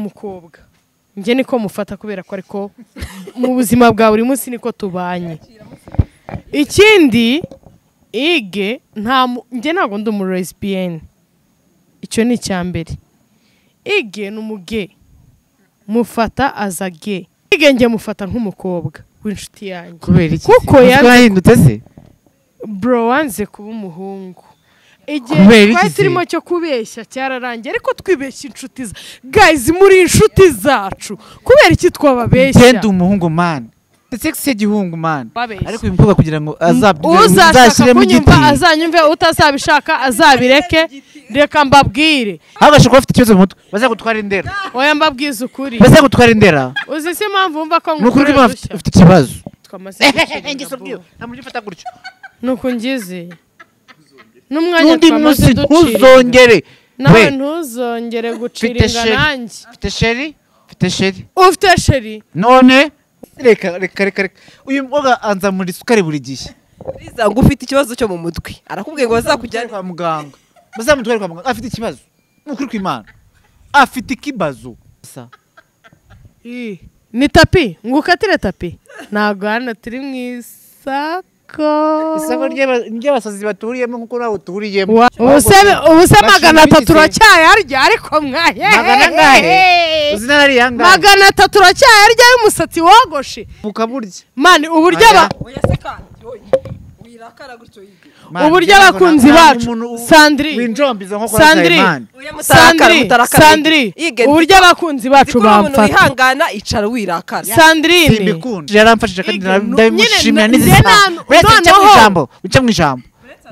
mukobwa njye niko mufata kubera ko ariko mu buzima bwa buri munsi niko tubanye ikindi ige nta mu- njye ntabwo ndi umu lesbiyene icyo ni icya mbere ige ni umuge mufata aza ge ige njye mufata nk'umukobwa w'inshuti yanjye kubera iki Kuko Umutwe yanze- warahindutse se bro wanze kuba umuhungu Kubera igihe iki twari se? turimo cyo kubeshya cyararangiye ariko twibeshya inshuti za guys muri inshuti zacu kubera iki twababeshya genda umuhungu mani ndetse se gihungu mani Babeshya. ariko uyu mukobwa kugira ngo azabyumve uzashaka uzashyiremo kunyumva igiti azanyumve utazabishaka azabireke reka mbabwire ntabwo ashobora kuba afite ikibazo mu mutwe bazagutwara indera oya mbabwize ukuri bazagutwara indera uzi se impamvu wumva ko ni ukuri ko ngukorera afite udushya afite ikibazo twamaze ingeso bwiwe gushyira nta muntu ufata gutyo nuko ngize n'umwanya n'undi twamaze munsi ducira ingano. ntuzongere we nawe ntuzongere gucira Mfite inga sheri. nanjye mfite sheri mfite sheri ufite sheri none reka reka reka reka uyu mukobwa anzamura isukari buri gihe Uriza ngo ufite ikibazo cyo mu mutwe arakubwiye ngo Mutware bazakujyane kwa muganga bazamutware kwa muganga afite ikibazo ni ukuri kw'imana afite ikibazo Sa. ni tapi ngo ukatire tapi ntabwo hano turi mu isako isoko ry'aba- ry'abasazi baturiyemo nk'uko nawe uturiyemo Wa- ubuse ubuse bashinga magana atatu imizi. uracyayarya ariko mwaye magana angahe uzi n'ariya ngahe magana atatu uracyayarya y'umusatsi wogoshe mukaburya mani uburyo aba Aya. oya se kandi oya wirakara gutyo yige Man, uburyo ntabwo abakunzi nta- nta bacu. muntu u- Sandri. winjombiza nk'uko Sandri. Sandrine oya mutarakara sandiri mutarakara sandiri uburyo abakunzi bacu umuntu bamfata wihangana icara wirakaza sandirine simbikunda yaramfashije kandi Ige, nara- nu- ndabimushimira nyine, n'izisaha na- wica mu noneho. ijambo wica mu ijambo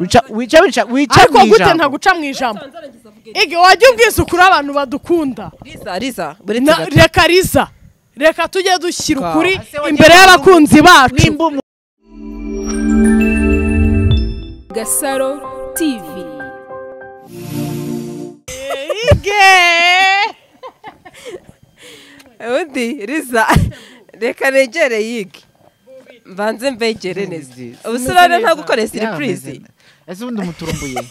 wica wica wica wica ariko mu gute ijambo ntaguca mu ijambo ige wajya ubwiza ukuri abantu badukunda riza riza buri Na- reka riza reka tujye dushyira Wow. ukuri Ase wagiye imbere y'abakunzi bacu nimba umu- Gasaro TV. ige undi riza reka negere yige mbanze mbegere neza ubusobanuro nta gukora siripurizi ese ubundi umuturumbuye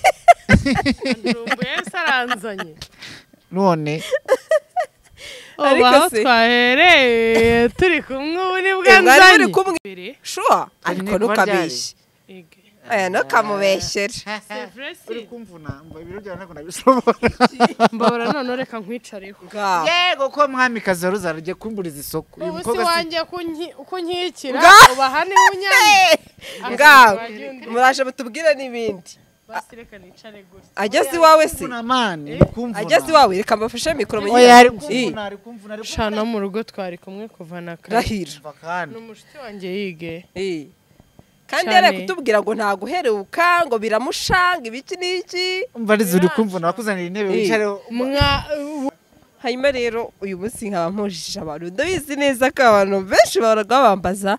saranzanye none Ariko aho se- twahereye turi kumwe uri mwari muri bwanzanye kumwe shuwa ariko kuba ntukabeshye Ige. oya ntukamubeshere uri kumvuna mba ibiro byawe ntabwo nabishobora mbabara none reka nkwicareho ngaho yego ko mwamikazi wari uzarajya kumburiza isoko uyu ubu si mukobwa si- wanjye kunki- kunkikira Nga- uba hane unyanya ngaho muraje mutubwire n'ibindi Basi reka nicare gusa ageze iwawe se kumvuna mani uri kumvuna ageze iwawe reka mbafashe mikoro oya ari Ii, kumvuna ari kumvuna ari kumvuna shana mu rugo twari kumwe kuva na kare rahira Umva kandi ni umushuti wanjye yige Ii. kandi Cyane. yari kutubwira ngo ntaguheruka ngo biramushanga ibiki n'iki umva arizo uri kumvuna bakuzanira intebe Ii. wicareho mwa hanyuma rero uyu munsi nkaba mpujije abantu ndabizi neza ko abantu benshi bahoraga babambaza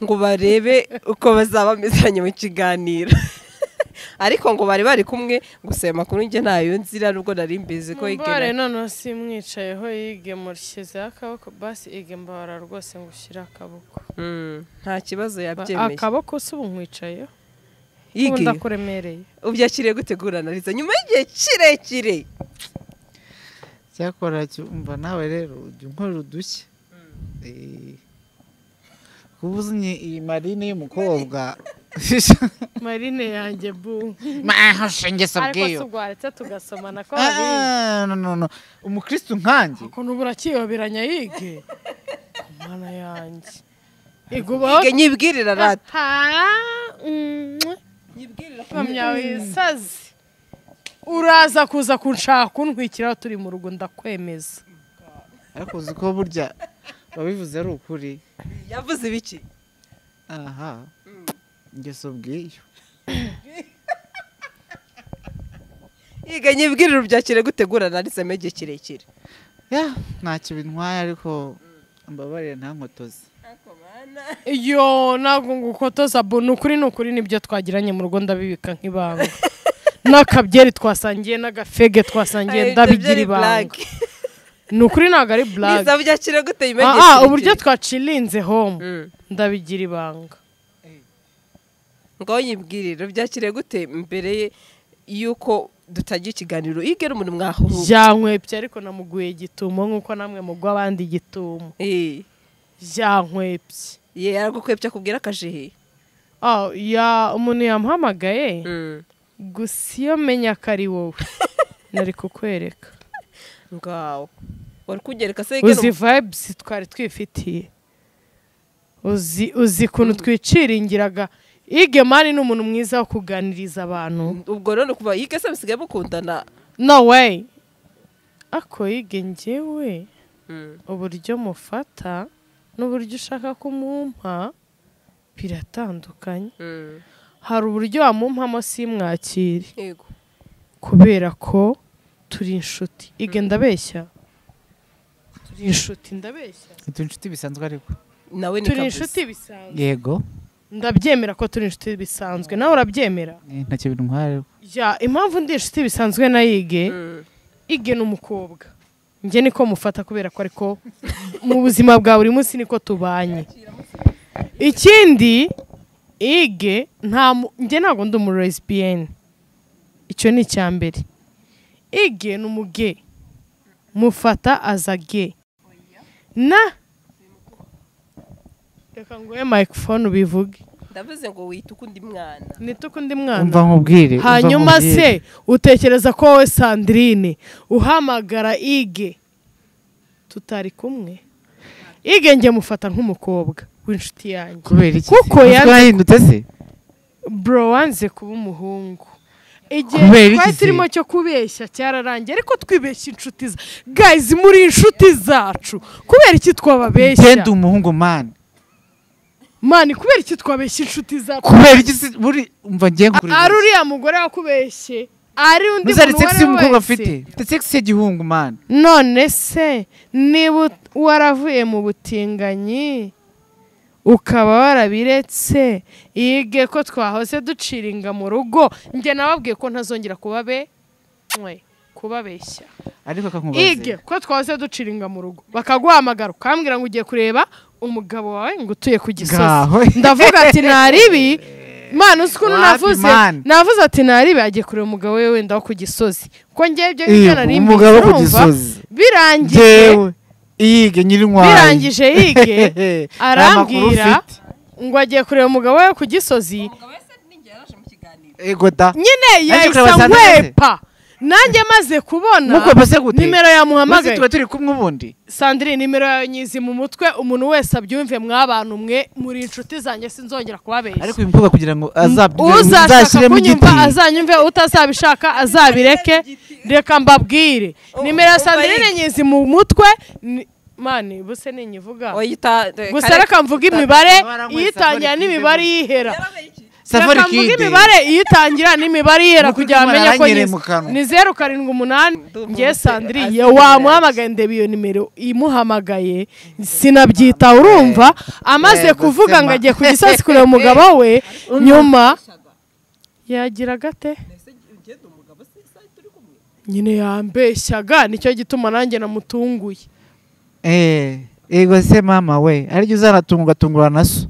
ngo barebe uko bazaba bamezanye mu kiganiro ariko ngo bari bari kumwe gusa ayo makuru njye ntayo nzira nubwo nari mbizi ko mbare igena noneho simwicayeho yige mushyizeho akaboko basi ige mbabara rwose ngo ushyire akaboko Mm, nta kibazo Ba- yabyemeye akaboko se ubu nkwicayeho ubu yige ndakuremereye ubyakiriye gutegurana riza nyuma y'igihe kirekire cyakora cyo- umva nawe rero ujya unkorera udushya Eh. kuba uzanye iyi marine y'umukobwa marine yanjye bu maho shengesa ariko si bw'iyo ubwaretse tugasomana ko hari Ah, no, no, no. umukristo nkanjye ukuntu ubu urakiyoberanya yige Ku mana yanjye ige ubaho Ige nyibwirira rata mpamya wisazi uraza kuza kunshaka kuntwikiraho turi mu rugo ndakwemeza ariko uzi ko burya babivuze ari ukuri yavuze ibiki aha ingeso bw'iyo Ige nyibwirira ubyakiriye gutegurana riza mu gihe kirekire ya ntacyo bintwaye ariko mbabarire nta nkotozi iyo ntabwo ngo ukotoza bo ni ukuri ni ukuri nibyo twagiranye mu rugo ndabibika nk'ibanga n'akabyeri twasangiye n'agafege twasangiye ndabigira ibanga ni ukuri ntabwo ari blague niza byakiriye gute Ah, yimenyesha ah, uburyo twacirinze home ndabigira ibanga ngo yibwirire byakiriye gute mbere ye- y'uko dutangiye ikiganiro igera umuntu mwahungu jankwepye ariko namuguye igitumo nk'uko namwe mugwa abandi igitumo jankwepye ye aragukwepye akubwira akajehe Ah, ya umuntu yamuhamagaye gusa iyo menya ko ari wowe nari kukwereka ngaho wari kugereka se igera uzi vibes twari twifitiye uzi uzi ukuntu twiciringiraga ige mani ni umuntu mwiza wo kuganiriza abantu ubwo rero ni kuva yige se bisigaye mukundana no way ako ige njyewe uburyo mufata n'uburyo ushaka kumumpa biratandukanye hari uburyo wamumpamo simwakire yego kubera ko turi inshuti ige ndabeshya turi inshuti ndabeshya turi inshuti bisanzwe ariko nawe ni turi kabuza. inshuti bisanzwe yego ndabyemera ko turi inshuti bisanzwe nawe urabyemera eh, ntacyo bintwara ariko ya impamvu ndi inshuti bisanzwe na yige Mm. ige ni umukobwa njye niko mufata kubera ko ariko mu buzima bwa buri munsi niko tubanye ikindi ige nta mu- njye ntabwo ndi umu lesbiyeni icyo ni icya mbere ige ni umuge mufata aza ge na reka nguhe microphone ubivuge ndavuze ngo wita ukundi mwana nituko undi mwana umva nkubwire umva hanyuma nkubwire. se utekereza ko wowe sandrine uhamagara ige tutari kumwe ige njye mufata nk'umukobwa w'inshuti yanjye kubera iki kuko se? yanze- Ubwo yahindutse se bro wanze kuba umuhungu igihe Kubera iki twari se? turimo cyo kubeshya cyararangiye ariko twibeshya inshuti za guys muri inshuti zacu kubera iki twababeshya genda umuhungu mani mani kubera iki twabeshya inshuti zacu kubera iki se buri umva ngiye ngurira ari uriya mugore wakubeshye ari undi nuzari muntu sex uwo ari we y'umukobwa wese. afite mfite sex y'igihungu mani none se niba ut- waravuye mu butinganyi ukaba warabiretse yige ko twahoze duciringa mu rugo njye nababwiye ko ntazongera kuba be mwe kubabeshya ariko ige akakubaza ko twahoze duciringa mu rugo bakaguhamagara ukambwira ngo ugiye kureba umugabo wawe ngo utuye ku gisozi ngaho ndavuga ati ntari ibi mwana uzi ukuntu Wapi, navuze man? navuze ati ntari ibi agiye kureba umugabo we wenda wo ku gisozi ko njyewe ibyo Iyo, ngibyo nari mbizi, umugabo wo ku urumva? gisozi birangije ngewe iyige nyir'intwari birangije yige arambwira ngo agiye kureba umugabo we ku gisozi ego da nyine yahise kureba Sandrine se? nkwepa nanjye maze kubona nuko base gute nimero maze yamuhamagaye tuba turi kumwe ubundi sandrine nimero yawe nyizi mu mutwe umuntu wese abyumve mwabantu mwe muri inshuti zanjye sinzongera ariko kubabeshya uyu mukobwa kugira ngo azabyumve uzashaka uzashyiremo kunyumva igiti azanyumve utazabishaka azabireke reka mbabwire U- nimero ya umva sandrine yige. nyizi mu mutwe ni- mani buse ninyivuga oyita eh, gusa kare- reka mvuga imibare Bara nkwe, iyitangira safari n'imibare kidemo. yihera Yarabaye iki? safari reka mvuge kide imibare iyitangira n'imibare yihera Nukuri kugira ngo kumara amenye ko aranyereye nyizi. mu kanwa. ni zeru karindwi umunani Ndumva ngewe umutwe sandriye azi wamuhamagaye ndeba iyo nimero imuhamagaye sinabyita urumva amaze Yego, kuvuga ngo sema. agiye ku gisozi kureba umugabo we nyuma yagira gate nyine yambeshyaga nicyo gituma nanjye namutunguye Eh, ego se mama we aribyo uzanatunga tungura na so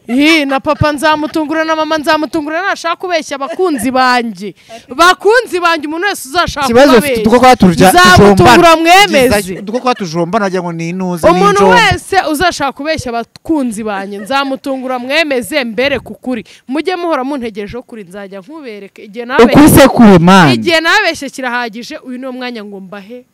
Ii, na papa nzamutungura na mama nzamutungura nashaka kubeshya abakunzi banjye bakunzi banjye umuntu wese uzashaka ikibazo ufite uko kubabeshya kwa turuja- tujombana nzamutungura mwemeze uko kwa tujombana wagira ngo ni inuze ni umuntu injomba wese uzashaka kubeshya abakunzi banjye nzamutungura mwemeze mbere ku kuri mujye muhora muntegerejeho kuri nzajya nkubereke igihe nabeshye ukuri se kure mani igihe nabeshye kirahagije uyu niwo mwanya ngo mbahe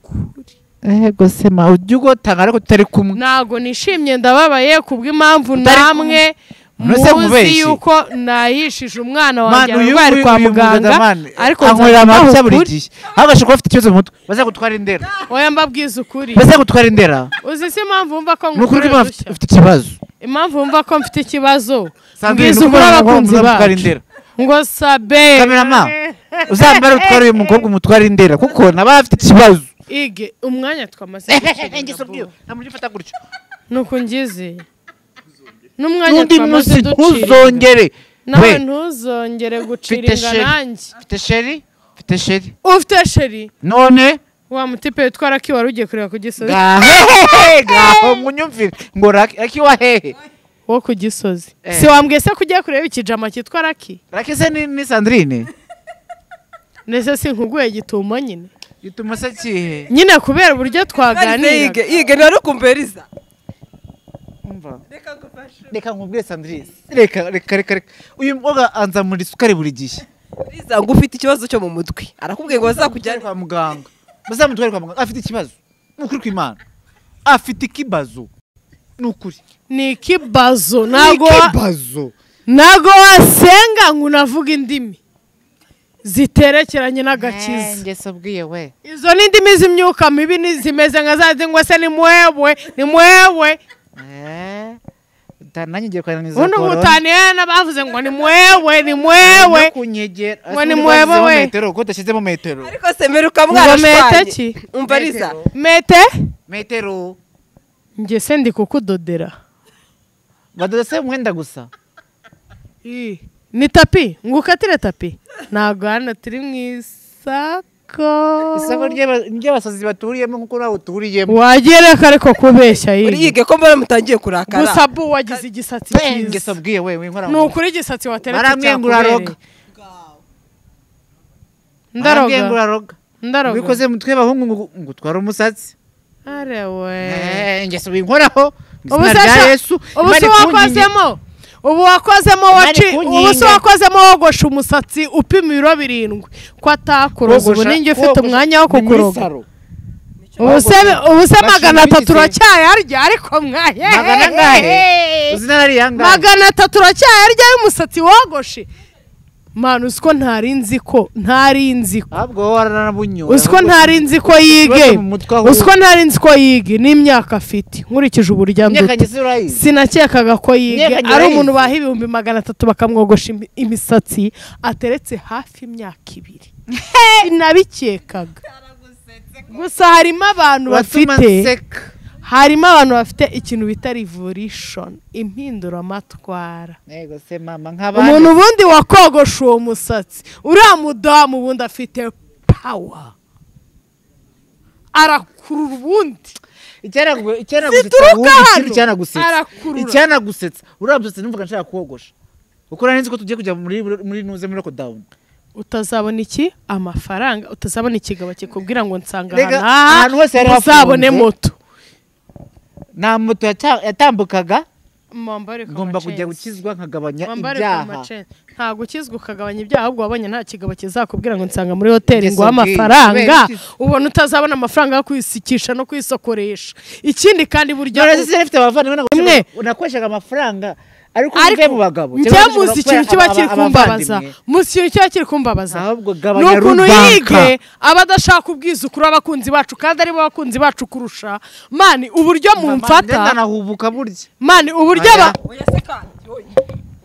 ukuri ego se ma ujya ugotanga ariko tutari kumwe ntago nishimye ndababaye kubw'impamvu Utari kumwe. namwe None se muzi mubeshye? yuko nahishije umwana wanjye mani uyu arwaye nguyu kwa uyu muganga muganga ariko anywera nzakubaho amabya buri ukuri gihe ahubwo ashobora kuba afite ikibazo mu mutwe baze gutwara indera oya mbabwiza ukuri baze gutwara indera uzi se impamvu wumva ko ni ngukorera ukuri ko impamvu udushya ufite ikibazo impamvu wumva ko mfite ikibazo Sandrine, mbwiza ni ukuri ukuri ko abakunzi mugutwara bacu indera. ngo sabe Kamerama. uzambare utwara uyu mukobwa umutware indera kuko naba afite ikibazo ige umwanya twamaze ingeso bwiwe nta muntu ufata gutyo nuko ngize n'umwanya n'undi munsi twamaze duciringa ntuzongere we nawe ntuzongere guciringa sheri. nanjye mfite sheri mfite sheri ufite sheri none wa mutipe witwa raki wari ugiye kureba ku gisozi gahehehe gaho munyumvire ngo raki raki wa hehe wo ku gisozi Eh. si wambwiye se ko ugiye kureba ikijama cyitwa raki raki se ni ni sandrine ndetse sinkuguye gituma nyine gituma se kihe nyine kubera uburyo yige twaganira yige nari ukumbereza umva reka ngufashe reka nkubwire sandirisi reka reka reka reka uyu mukobwa anzamura isukari buri gihe riza ngo ufite ikibazo cyo mu mutwe arakubwiye ngo Mutware bazakujyane kwa muganga bazamutware kwa muganga afite ikibazo ni ukuri kw'imana afite ikibazo ni ukuri ni ikibazo ntabwo ikibazo ntabwo wasenga ngo unavuga indimi ziterekeranye n'agakiza ngeso bwiye we izo ni indimi z'imyuka mibi ni- zimeze nka za zindi ngo se ni mwewe ni mwewe nanjye ngiye kwananiza ubundi ngutaniye n'abavuze ngo ni mwewe ni mwewe kunyegera Ngo ni mwebwe we. metero ko udashyizemo metero ariko semeruka ngo mwana mete shwanye ki umva riza mete metero njye se ndi kukudodera badodese umwenda gusa ni tapi ngo ukatire tapi ntabwo hano turi mu isako isoko ry'aba- ry'abasazi baturiyemo nk'uko nawe uturiyemo wagereka ariko kubeshya uri yige yige ko mbona mutagiye kurakara gusa bu wagize igisatsi Eh, ngeso cyiza bwiye we winkora ni ukuri igisatsi wateretse Baramwengura roga. cyakubereye ndaroga roga ndaroga bikoze mutwe bahungu ngo ngo utware umusatsi arewe Eh, ngeso binkoraho mu ubu izina se rya sha- yesu ubu Imana se ikunkingi. wakozemo ubu wakozemo waci Imana ikunkinga. ubu se wakozemo wogosha umusatsi upima ibiro birindwi ko atakuroga ubu Kogosha- ninjye ufite kogosha umwanya wo ni muri kukuroga saro. ubu se ubu se Bashinga magana atatu ibiti. uracyayarya ariko mwaye magana angahe izina ari yangahe magana atatu uracyayarya y'umusatsi wogoshe manu usiko ntari nzi ko ntari nzi ko ahubwo wowe waranabunyura usiko ntari nzi ko yige Ikibazo mu mutwe aho usiko ntari nzi ko yige n'imyaka afite nkurikije uburyo imyaka anduta ngeze urayizi sinakekaga ko yiga Imyaka ari nyirayizi. umuntu baha ibihumbi magana atatu bakamwogosha imi- imisatsi ateretse hafi imyaka ibiri sinabikekaga gusa harimo abantu watuma bafite nseka harimo abantu bafite ikintu bita revolution impinduramatwara yego se mama nk'abandi umuntu ubundi wakogosha uwo musatsi uriya mudamu ubundi afite power arakurura ubundi icyanagu- icyanagusetsa zituruka ahubwo ikindi hano. icyanagusetsa. Arakurura. icyanagusetsa uriya musatsi numvaga nshaka kuwogosha kuko nari nzi ko tugiye kujya muri muri nuze muri lockdown utazabona iki amafaranga utazabona ikigabo kikubwira ngo nsanga Rega, ahantu aha, ahantu hose hari uzabone hafunze. moto nta moto yaca- yatambukaga Mwambare ku ngomba kujya macensi. gukizwa nkagabanya Wambare ku ibyaha macensi. ntabwo ukizwa ukagabanya ibyaha ahubwo wabonye nta kigabo kizakubwira ngo nsanga muri hoteli Ngeso ngo amafaranga bwite. Kubera iki- ubona utazabona amafaranga yo kwisikisha no kwisokoresha ikindi kandi buryo none se mfite abavandimwe ntabwo Imwe. ushobora- unakoreshaga amafaranga ariko njye mu bagabo njye muzi ikintu kiba kiri kumbabaza muzi ikintu kiba kiri kumbabaza ahubwo ni gabanya ukuntu rubanka yige aba adashaka ubwiza kuri abakunzi bacu kandi aribo bakunzi bacu kurusha mani uburyo mumfata ndanahubuka burya mani uburyo aba Aya. oya se kandi oya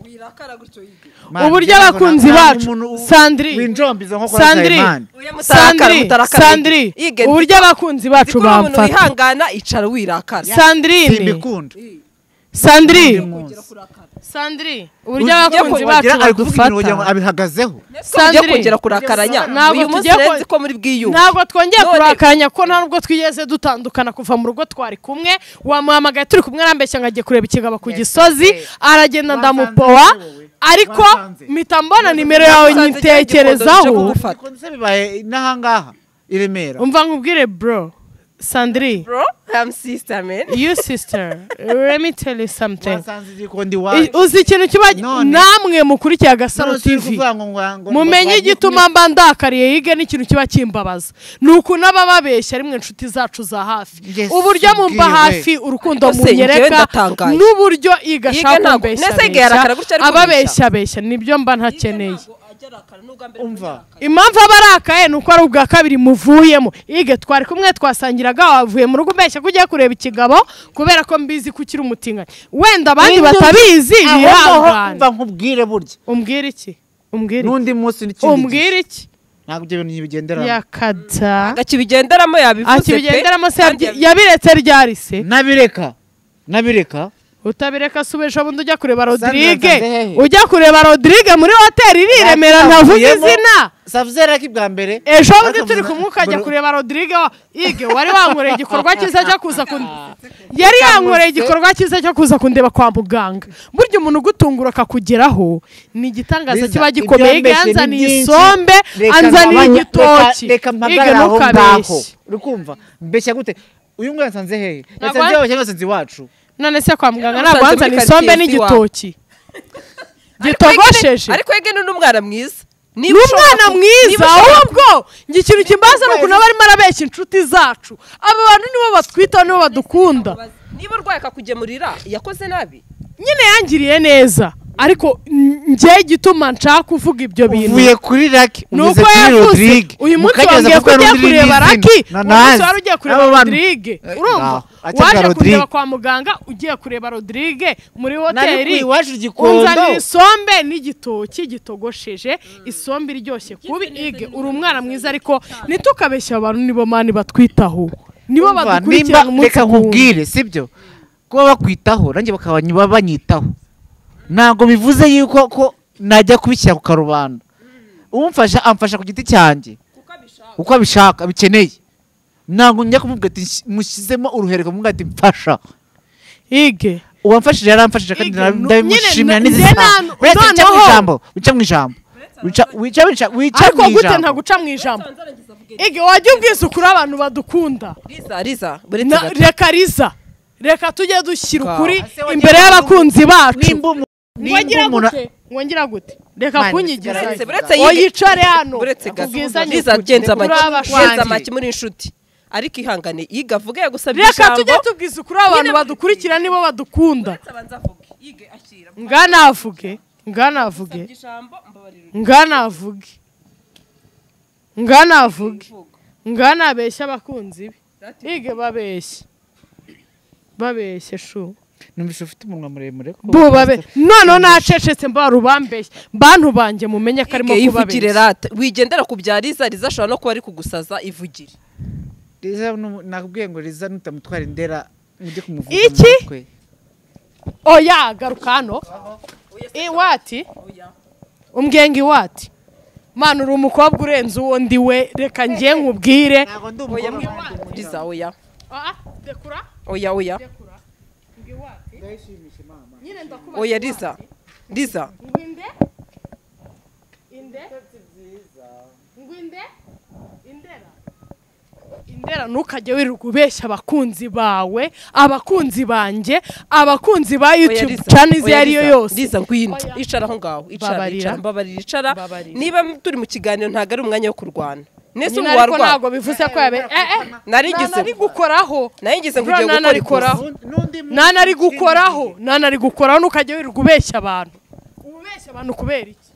wirakara gutyo yige Mani, uburyo njye ntabwo abakunzi nakunda bacu umuntu u- sandri winjombiza nko kwa sandri Nsabimana. oya mutarakara sandri mutarakara sandri yige uburyo abakunzi Nzi ko bacu uri umuntu bamfata wihangana icara wirakara sandrine simbikunda sandri Undi munsi. sandri uburyo Ugiye abakunzi kugira- bacu ari kuvuga ibintu wagira ngo badufata abihagazeho tujye Sandrine, kongera kurakaranya Ntabwo uyu munsi tugiye ko- nzi ko muri bwiyumve ntabwo twongeye None- kurakanya ko nta nubwo twigeze dutandukana kuva mu rugo twari kumwe wamuhamagaye turi kumwe arambeshya ngo agiye kureba ikigabo ku gisozi aragenda ndamupowa ariko Wasanze. mpita mbona nimero yawe Wasanze nyitekerezaho cyangwa igikondo Fata. Bikunze bibaye n'ahangaha i Remera umva nkubwire bro sandri bro i'm sister man you sister let me tell you something wasanze igikondo I- iwacu uzi ikintu kiba None- namwe mukurikiye agasaro None si tv ukuvuga ngo- ngo- ngo- ngo- mumenye ngo- igituma mba ndakariye yige n'ikintu kiba kimbabaza ni ukuntu aba ababeshya ari mwe nshuti zacu za hafi Yes, uburyo mumva ubwiwe. hafi urukundo Ariko se, njyewe munyereka ndatangaye. n'uburyo iga Yige ashaka ntabwo- Nese yige yarakara gutya ariko ababeshya abeshya nibyo mba ntakeneye umva impamvu aba arakaye ni uko ari ubwa kabiri muvuyemo yige twari kumwe twasangiraga wavuye mu rugo umbeshya ko ugiye kureba ikigabo kubera ko mbizi ko ukiri umutinganyi wenda abandi batabizi Aho ngaho bihangane umva nkubwire burya umbwira iki umbwira iki n'undi munsi n'ikindi gihe. umbwira iki ntabwo ibyo bintu bigenderamo yakata akakibigenderamo yabivuze pe akibigenderamo se kandi yabyi- yabiretse ryari se nabireka nabireka utabireka subisha bundi ujya kureba Sandra rodirige nsanze hehe? ujya kureba rodirige muri hoteli iri i remera ntavuga Nakuyemo. izina savuzera k'ibwa mbere ejo bundi bakavuga- turi kumwe ukajya Bro- kureba rodirige ige wari wankoreye igikorwa cyiza cyo kuza kun- yari yankoreye igikorwa cyiza cyo kuza kundeba kwa muganga burya umuntu ugutungura akakugeraho ni igitangaza Liza, kiba gikomeye ige ibyo mbese ni yanzaniye byinshi. isombe Reka anzaniye nabanye- igitoki reka- reka ige mpagarare aho ngaho ntukabeshye rukumva mbeshya gute uyu mwana yasanze hehe Ntabwo- yasanze iwacu cyangwa yasanze iwacu none se kwa muganga Yasanze ntabwo muri wanzaniye quartier isombe si n'igitoki Ariko Ege ni- gitogosheje ariko ege ni n'umwana mwiza ni umwana mwiza ahubwo njye ikintu kimbaza ni ukuntu aba arimo arabeshya inshuti zacu aba bantu nibo batwitaho nibo badukunda niba urwaye akakugemurira yakoze nabi nyine yangiriye neza ariko n- njye igituma nshaka kuvuga ibyo bintu uvuye kuri raki ni ugeze uko kuri yavuze rodirige uyu munsi Mukageza wambwiye ko kuko ugiye n'undi kureba n'izina. raki uyu munsi Nanazi. wari ugiye kureba Aba bantu- rodirige Eh, urumva no, atanga waje Rodrigue. kundeba kwa muganga ugiye kureba rodirige muri Nari ku hoteli iwacu gikondo unzanira isombe n'igitoki gitogosheje isombe iryoshye kubi ige uri umwana mwiza ariko ntitukabeshye abantu nibo mani batwitaho nibo Umva, badukurikirana nimba- umunsi reka ku wundi nkubwire sibyo kuba bakwitaho nanjye bakaba baba banyitaho ntabwo bivuze yuko ko najya kubishyira ku karubanda umfasha amfasha ku giti cyanjye uko abishaka abikeneye ntabwo njya kumubwira ati "Nshy- mushyizemo uruhereko mubwira ati mfasha ige uwamfashije yaramfashije kandi Ige, nara- nu- ndabimushimira nyine, n'izisaha njye na- wica wica mu noneho. ijambo wica mu ijambo wica wica wica wica ariko mu gute nta ijambo guca mu ijambo ige wajya ubwiza ukuri abantu badukunda riza riza buri Na- gato reka riza reka tujye dushyira Wow. ukuri Ase wagira imbere ngo- y'abakunzi bacu nimba umu- nimba wongera umuntu gute wongera gute reka Mani, kunyigiza sigara- buretse ige. buretse yige oyicare hano buretse gato akubwiza riza nyukuri genza kuri amaki genza abashwanyi amaki muri inshuti ariko ihangane yige avuge yagusabye reka ijambo tujye tubwiza ukuri abantu badukurikira nibo badukunda Uretse abanza avuge yige ashyira nganavuge nganavuge ijambo mbabarira nganavuge nganavuge uvuga nganabeshya abakunzi be ige babeshye babeshye shu numvise ufite umunwa muremure ko bo babe noneho nacecetse mbara ubambeshye bantu banjye mumenye ko arimo Ige, ivugire kubabeshya rata wigendera ku bya riza riza ashobora no kuba ari kugusaza ivugire Liza nu- nakubwiye ngo Liza nutamutwara indera mujye kumuvuga Iki? mu mutwe. oya garuka hano iwati umbwenga iwati mwana uri umukobwa urenze uwo ndi we reka njye nkubwire Ntabwo ndi oya umukobwa wanjye. riza oya Ah, ah, dekura oya oya nyine ndakubaza oya riza riza ngwinde inde ngwinde indera indera ntukajye wirirwa ubeshya abakunzi bawe abakunzi banjye abakunzi ba Oya, youtube Liza. channel iyo Oya, ariyo Liza. yose Liza ngwino Oya. icara aho ngaho icara Babarira. icara mbabarira icara Babarira. niba m- turi mu kiganiro ntabwo ari umwanya wo kurwana nese nyine ubu ariko warwana ntabwo bivuze ko yabe eh eh nari ngize nari gukoraho nari ngize ngo Bro, ugiye gukora nanari ikosa koraho. N'undi muntu nanari gukoraho nanari gukoraho ntukajya wirirwa ubeshya abantu ubeshya abantu kubera iki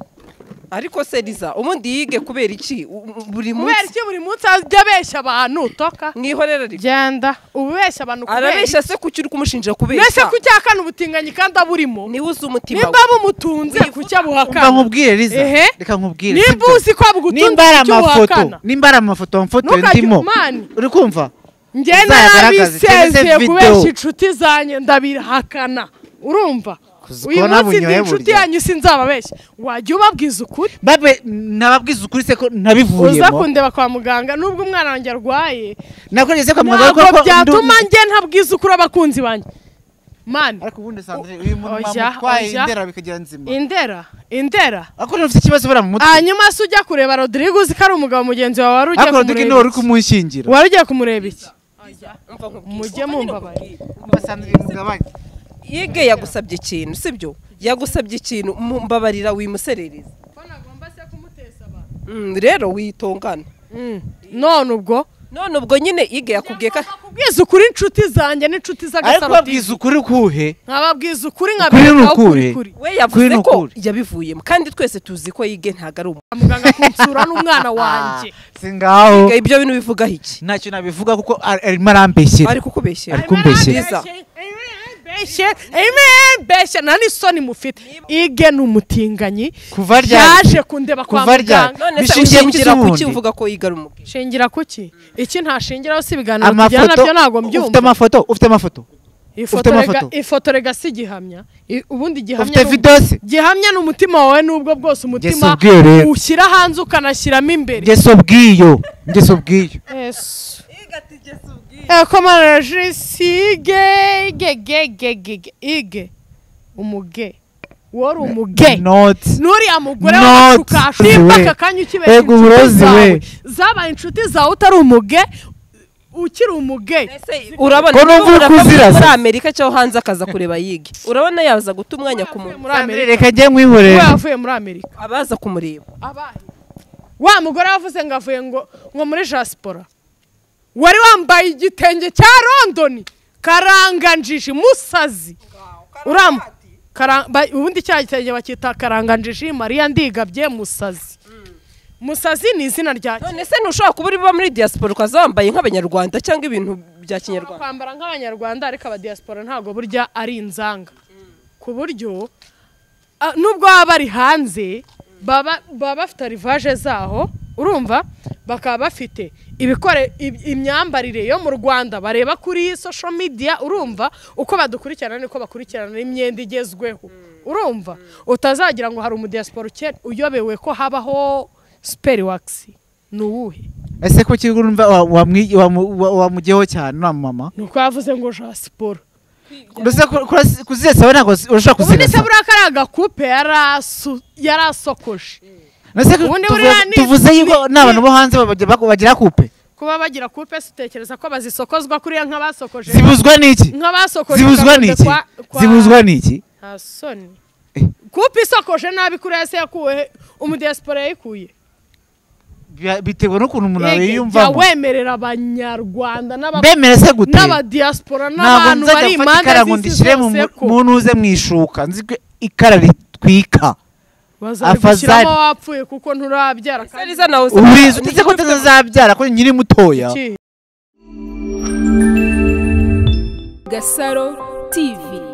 ariko se riza ubundi yige kubera iki U- u- buri kubera munsi iki buri munsi ajya abeshya abantu toka mwihorera rero genda ubeshya abantu kubera iki arabeshya se ku cyo uri kumushinja kubera mbese ku cyakana ubutinganyi kandi aburimo niwe uzi umutima nimba we bumutunze ku Reka cyabuhakana nkubwire Liza Ehe. reka nkubwire nimba sibyo. uzi ko abugutunze nimba ari ku cyabuhakana amafoto nimba ari amafoto wamfotoye Ntukajye- ndimo Mani. uri kumva njye uzayagaragaze, narabisezeye cyangwa se kubeshya video. inshuti zanjye ndabihakana urumva Kuzi uyu ko munsi ndi nabunyoye inshuti burya. yanyu sinzababeshya wajya ubabwiza ukuri babe nababwiza ukuri se ko uza nabivuyemo kundeba kwa muganga nubwo umwana wanjye arwaye nakoreye se kwa muganga ntabwo ariko ko byatuma ndu- njye ntabwiza ukuri abakunzi banjye mani ariko ubundi sandre uyu muntu Oya, bamutwaye oya. indera bikagira nzima indera indera ariko ufite ikibazo bara mu mutwe hanyuma se ujya kureba rodrigue uzi ko ari umugabo mugenzi wawe wari ugiye ariko Rodrigue niwe kumureba uri iki? kumushyingira wari ugiye kumureba iki Umva nkubwire. mujye mumbabarira Umva Sandra mugabanye yige yagusabye ikintu sibyo yagusabye ikintu mu- mbabarira wimuserereza Mm, rero witongana none ubwo none ubwo nyine yige yakubwiye ko kubwiza ukuri inshuti zanjye n'inshuti ariko z'agasaroti babwiza ukuri kuhe nkababwiza ukuri Ukuri ni nkaberekaho ukuri ukuri. kuri we yavuze Kuri ko nukuri. yabivuyemo kandi twese tuzi ko yige ntabwo ari umuntu muganga kunsura n'umwana wanjye singaho Yige, ibyo bintu bivugaho iki ntacyo nabivuga kuko ar- arimo arambeshyera ari kukubeshyera Ari kumbeshyera. Liza. Beshye, beshye, nta n'isoni mufite ige ni umutinganyi kuva ryari yaje kundeba kwa Kuva ryari? muganga none se Bishingiye ku ushingira ku cy'ubundi. ki uvuga ko yige ari umubwira shingira kuki iki ntashingiraho si ibiganiro tujyana amafoto byo ntabwo ufite mbyumva amafoto ufite amafoto ifoto Ufite rega- amafoto? ifoto rega si igihamya I- ubundi gihamya ufite ni- video se gihamya ni umutima wawe n'ubwo bwose umutima ubwiyo rero ushyira hanze ukanashyiramo imbere ngeso ubwiyo ngeso ubwiyo Yesu. igatigeze ubwiye Eh, komana jisi ge ge ge ge ge ge ige umuge wari umuge not n'uriya mugore Not w'amashuka we. simba aka kanya ukibeshya Ego uburozi inshuti zawe we. zabaye inshuti zawe utari umuge ukiri umuge Ese urabona Ko numva niba uri urava kuziraza. muri Amerika cyangwa hanze akaza kureba yige urabona yaza guta umwanya ku muntu muri Amerika reka njye we nkwihorera yavuye muri Amerika abaza kumureba abahe wa mugore wavuze ngo avuye ngo ngo muri jasipora wari wambaye igitenge cya londoni karanganjiji musazi uram Kara- ba- ubundi cya gitenge bakita karanganjiji mariya ndigabye musazi musazi ni izina rya none se ntushobora kuba uri buba muri diaspora ukaza wambaye nk'abanyarwanda cyangwa ibintu bya kinyarwanda kwambara nk'abanyarwanda ariko abadiyasipora ntabwo burya ari inzanga ku buryo ah, nubwo baba bari hanze baba baba bafite rivaje zaho urumva bakaba bafite ibikore ib- imyambarire yo mu rwanda bareba kuri social media urumva uko badukurikirana niko bakurikirana imyenda igezweho urumva utazagira ngo hari umudiyasipora ukene uyobewe ko habaho siperiwakisi ni uwuhe ese ko kigo urumva wa- wamwi- wamu- wa- wamugeho cyane na mama ni uko yavuze ngo jasipora ndetse kuzira sawe ntabwo urashobora ubundi kuzira se sawe buriya kariya gakupe yarasu- yarasokoje ndetse ko ubundi tuvu- buriya ni- tuvuze yuko ni- ni abantu bo hanze babagira- baku- bagira kupe kuba bagira kupe se utekereza ko bazisokozwa kuriya nk'abasokoje zibuzwa niki nk'abasokoje zibuzwa gakunze niki kwa- kwa- zibuzwa niki nta soni Eh. kupe isokoje nabi kuriya se yakuwe he? umudiyasipora yayikuye Bya- bitewe n'ukuntu umuntu Yege, jya yiyumvamo wemerera abanyarwanda n'aba- mbemere se gute n'abadiyasipora ntabwo n'abantu nzajya bari gufata ikara ngo impande z'isi ndishyire mu zose ko mu ntuze mu ishuka nzi ko ikara ritwika afazari. bazarigushyiramo wapfuye kuko nturabyara kandi Sariza nawe uzi- urizi ni- utetse ko utazabyara ko nyiri mutoya iki? Gasaro TV